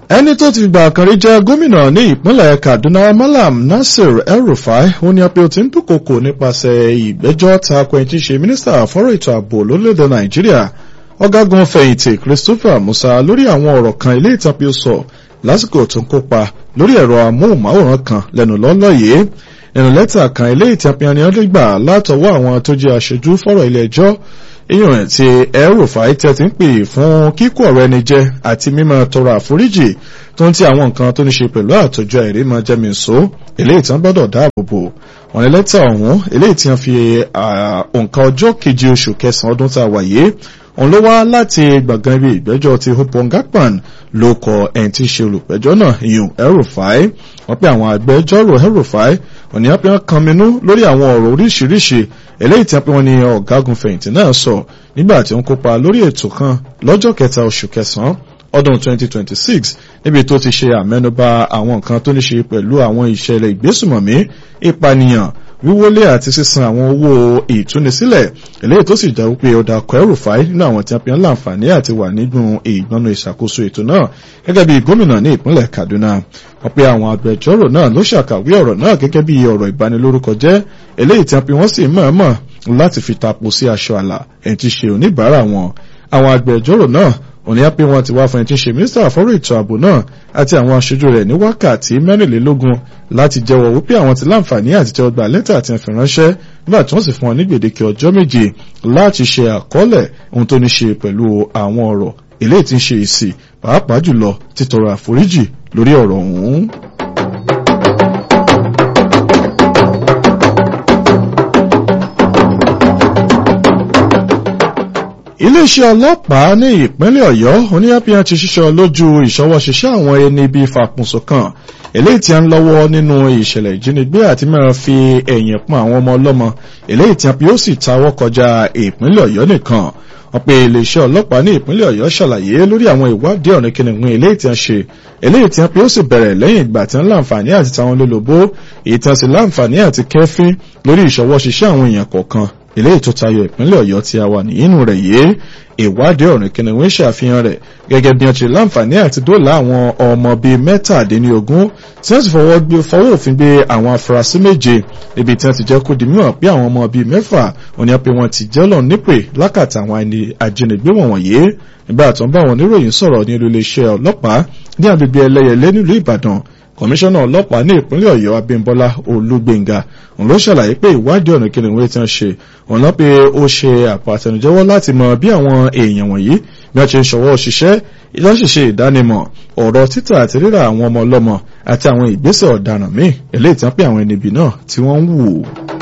ẹni tó ti gbà kan rí jẹ́ gómìnà ní ìpínlẹ̀ Kaduna Malam Nasir El-Rufai ó ní apẹ́ ó ti ń dúnkokò nípasẹ̀ ìgbẹ́jọ́ tako ẹni tí ń ṣe mínísítà fọ́rọ̀ ètò ààbò lórílẹ̀‐èdè Nàìjíríà ọ̀gágun fẹ̀yìntì Christopher Musa lórí àwọn ọ̀rọ̀ kan ilé ìtàn pé ó sọ lásìkò tó ń kópa lórí ẹ̀rọ amóhùnmáwòrán kan lẹ́nu lọ́lọ́ yìí nínú lẹ́tà kan ilé ìtàn pé ẹni gbà látọwọ́ àwọn tó jẹ́ aṣojú fọ́rọ̀ ilé ẹjọ́ èèyàn rẹ̀ tí El-Rufai tẹ́ ti ń pè fún kíkó ọ̀rọ̀ ẹni jẹ àti mímọ́ tọrọ àforíjì tó ń ti àwọn nǹkan tó ní ṣe pẹ̀lú àtòjọ ìrímọ jẹmìíso eléyìí tí wọ́n gbọ́dọ̀ dáàbò bò wọ́n ní lẹ́tà ọ̀hún eléyìí tí wọ́n fi òǹkà ọjọ́ keje oṣù kẹsàn-án ọdún tá a wà yìí òun ló wá láti gbọ̀ngàn ibi ìgbẹ́jọ́ ti Hopon Gakpan ló kọ ẹni tí í ṣe olùpẹ̀jọ́ náà ìyún El-Rufai wọ́n pé àwọn agbẹjọ́rò El-Rufai òní wọ́n pé wọ́n kan minú lórí àwọn ọ̀rọ̀ oríṣiríṣi eléyìí tí wọ́n pé wọ́n ní ọ̀gágun fẹ̀yìntì náà sọ nígbà tí ó ń kópa lórí ètò kan lọ́jọ́ kẹta oṣù kẹsàn-án ọdún 2026 níbi tó ti ṣe àmẹ́nubà àwọn nǹkan tó ní ṣe pẹ̀lú àwọn ìṣẹ̀lẹ̀ ìgbésùmọ̀mí ìpànìyàn wíwọlé àti sísan àwọn owó ìtúnisílẹ̀ eléyìí tó sì jẹ́ wípé ọ̀dà El-Rufai nínú àwọn tí wọ́n fi ń láǹfààní àti wà nínú ìgbọ́nú ìṣàkóso ètò náà gẹ́gẹ́ bí gómìnà ní ìpínlẹ̀ Kaduna wọ́n pe àwọn agbẹjọ́rò náà ló ṣàkàwé ọ̀rọ̀ náà gẹ́gẹ́ bí ọ̀rọ̀ ìbanilórúkọ jẹ́ eléyìí tí wọ́n fi wọ́n sì mọ̀ọ́mọ̀ láti fi tapo sí aṣọ àlà ẹ̀ ti ṣe oníbàárà wọn àwọn agbẹjọ́rò náà òní á pé wọn ti wá fún ẹni tí ń ṣe mínísítà fọ́rọ̀ ètò ààbò náà àti àwọn aṣojú rẹ̀ ní wákàtí mẹ́rìnlélógún láti jẹ́wọ́ wípé àwọn ti láǹfààní àti tẹ́wọ́ gba lẹ́tà àti ẹ̀fẹ̀ ránṣẹ́ nígbà tí wọ́n sì fún wọn ní gbèdéke ọjọ́ méje láti ṣe àkọọ́lẹ̀ ohun tó ní ṣe pẹ̀lú àwọn ọ̀rọ̀ eléyìí tí ń ṣe èsì pàápàá jùlọ títọrọ àforíjì lórí ọ̀rọ̀ ọ̀hún. iléeṣẹ́ ọlọ́pàá ní ìpínlẹ̀ ọ̀yọ́ oníyàpíyàn ti ṣiṣọ́ lójú ìṣọwọ́ṣiṣẹ́ àwọn ẹni bíi fàkùnso kan eléyìí tí a ń lọ́wọ́ nínú ìṣẹ̀lẹ̀ ìjínigbé àti mẹ́rin fi ẹ̀yìn pọn àwọn ọmọ ọlọ́mọ eléyìí tí a fi ó sì tawọ́ kọjá ìpínlẹ̀ ọ̀yọ́ nìkan wọ́n pe iléeṣẹ́ ọlọ́pàá ní ìpínlẹ̀ ọ̀yọ́ ṣàlàyé lórí àwọn ìwádìí ọ̀rìn kìnìún eléyìí tí a ṣe eléyìí tí a fi ó sì bẹ̀rẹ̀ lẹ́yìn ìgbà tí wọ́n láǹfààní àti táwọn lólobó èyí tí wọ́n sì láǹfààní àti kẹ́fín lórí ìṣọwọ́ṣiṣẹ́ àwọn èèyàn kọ̀ọ̀kan eléyìí tó tayọ ìpínlẹ̀ ọ̀yọ́ tí a wà nínú rẹ̀ yìí ìwádìí ọ̀rìn kìnìún ṣàfihàn rẹ̀ gẹ́gẹ́ bí wọ́n ti láǹfààní àti dóòlà àwọn ọmọ bíi mẹ́tàdínlógún tí wọ́n sì fọwọ́ gbé fọwọ́ òfin gbé àwọn afurasí méje níbi tí wọ́n ti jẹ́ kó di mímọ̀ pé àwọn ọmọ bíi mẹ́fà òní pé wọ́n ti jẹ́ lọ nípè lákàtà àwọn ẹni ajínigbé wọ̀nyí nígbà tó ń bá àwọn oníròyìn sọ̀rọ̀ ní iléeṣẹ́ ọlọ́pàá ní agbègbè ẹlẹ́yẹlé nílùú ìbàdàn kọmíṣánná ọlọ́pàá ní ìpínlẹ̀ ọ̀yọ́ abímbọ́lá olúgbénga òun ló ṣàlàyé pé ìwádìí ọ̀nà kí ni wọ́n ti ń ṣe òun lọ pé ó ṣe àpàtẹnujẹ́wọ́ láti mọ bí àwọn èèyàn wọ̀nyí bí wọ́n ṣe ń ṣọwọ́ òṣìṣẹ́ ìlọ́ṣìṣẹ́ ìdánimọ̀ ọ̀rọ̀ títà àti rírà àwọn ọmọ ọlọ́mọ àti àwọn ìgbésẹ̀ ọ̀daràn míì eléyìí tí wọ́n pè àwọn ẹnibi náà tí wọ́n ń wù.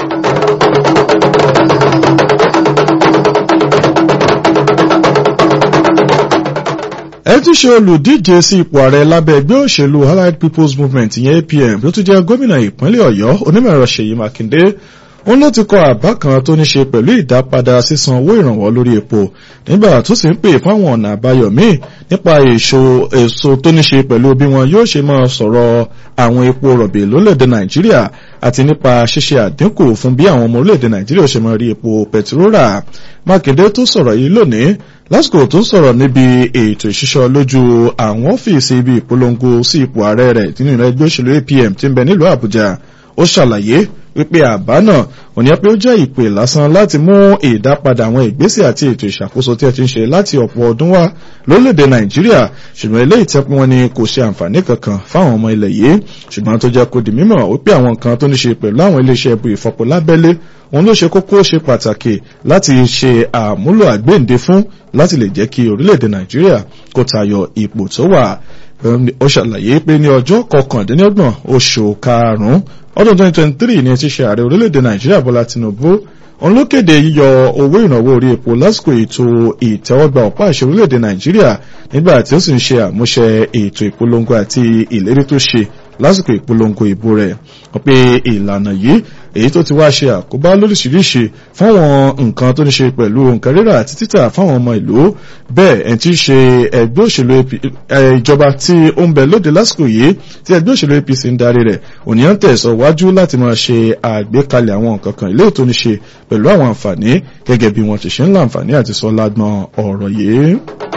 ẹ ti ṣe olùdíje sí ipò ààrẹ lábẹ́ ẹgbẹ́ òṣèlú allied people's movement ìyẹn apm tó tún jẹ́ gómìnà ìpínlẹ̀ ọ̀yọ́ onímọ̀ẹ̀rọ ṣèyí mákindé òun ló ti kọ àbá kan tó ní ṣe pẹ̀lú ìdápadà sísan owó ìrànwọ́ lórí epo nígbà tó sì ń pè fáwọn ọ̀nà àbáyọ míì nípa èso tó ní ṣe pẹ̀lú bí wọn yóò ṣe máa sọ̀rọ̀ àwọn epo rọ̀bì lórílẹ̀‐èdè nàìjíríà àti nípa ṣíṣe àdínkù fún bí àwọn ọmọ orílẹ̀‐èdè nàìjíríà ṣe máa rí epo pẹtirórà mákindé tó sọ̀rọ̀ yìí lónìí lásìkò tó sọ̀rọ̀ níbi ètò ìṣiṣọ́ lójú àwọn ọ́fíìsì ibi ìpolongo sí ipò ààrẹ rẹ̀ nínú ẹgbẹ́ òṣèlú apm tí ń bẹ nílùú àbújá ó ṣàlàyé wípé àbá náà ò ní pé ó jẹ́ ìpè lásán láti mú ìdápadà àwọn ìgbésẹ̀ àti ètò ìṣàkóso tí ẹ ti ń ṣe láti ọ̀pọ̀ ọdún wá lórílẹ̀‐èdè nàìjíríà ṣùgbọ́n eléyìí tẹ́ pé wọ́n ní kò ṣe àǹfààní kankan fáwọn ọmọ ilẹ̀ yìí ṣùgbọ́n tó jẹ́ kó di mímọ̀ wípé àwọn nǹkan tó ní ṣe pẹ̀lú àwọn iléeṣẹ́ ibu ìfọpo lábẹ́lé òun ló ṣe kókó ṣe pàtàkì láti ṣe àmúlò àgbéǹde fún láti lè jẹ́ kí orílẹ̀‐èdè nàìjíríà kó tayọ ipò tó wà ó ṣàlàyé pé ní ọjọ́ kọkàndínlọ́gbọ̀n oṣù karùn-ún ọdún 2023 ni ti ṣe ààrẹ orílẹ̀-èdè nàìjíríà bọ́lá tinubu òun ló kéde yíyọ owó ìrànwọ́ orí epo lásìkò ètò ìtẹ́wọ́gbà ọ̀pá àṣẹ orílẹ̀-èdè nàìjíríà nígbà tí ó sì ń ṣe àmúṣẹ ètò ìpolongo àti ìlérí tó ṣe lásìkò ìpolongo ìbò rẹ̀ wọ́n pe ìlànà yìí èyí tó ti wá ṣe àkóbá lóríṣiríṣi fáwọn nǹkan tó ní ṣe pẹ̀lú nǹkan rírà àti títà fáwọn ọmọ ìlú bẹ́ẹ̀ ẹ̀ tí ń ṣe ẹgbẹ́ òṣèlú ìjọba tí ó ń bẹ lóde lásìkò yìí tí ẹgbẹ́ òṣèlú apc ń darí rẹ̀ òníyàn tẹ̀sọ̀ wájú láti máa ṣe àgbékalẹ̀ àwọn nǹkan kan ilé tó ní ṣe pẹ̀lú àwọn àǹfààní gẹ́gẹ́ bí wọ́n ti ṣe ń láǹfààní àti sọ lágbọ́n ọ̀rọ̀ yìí.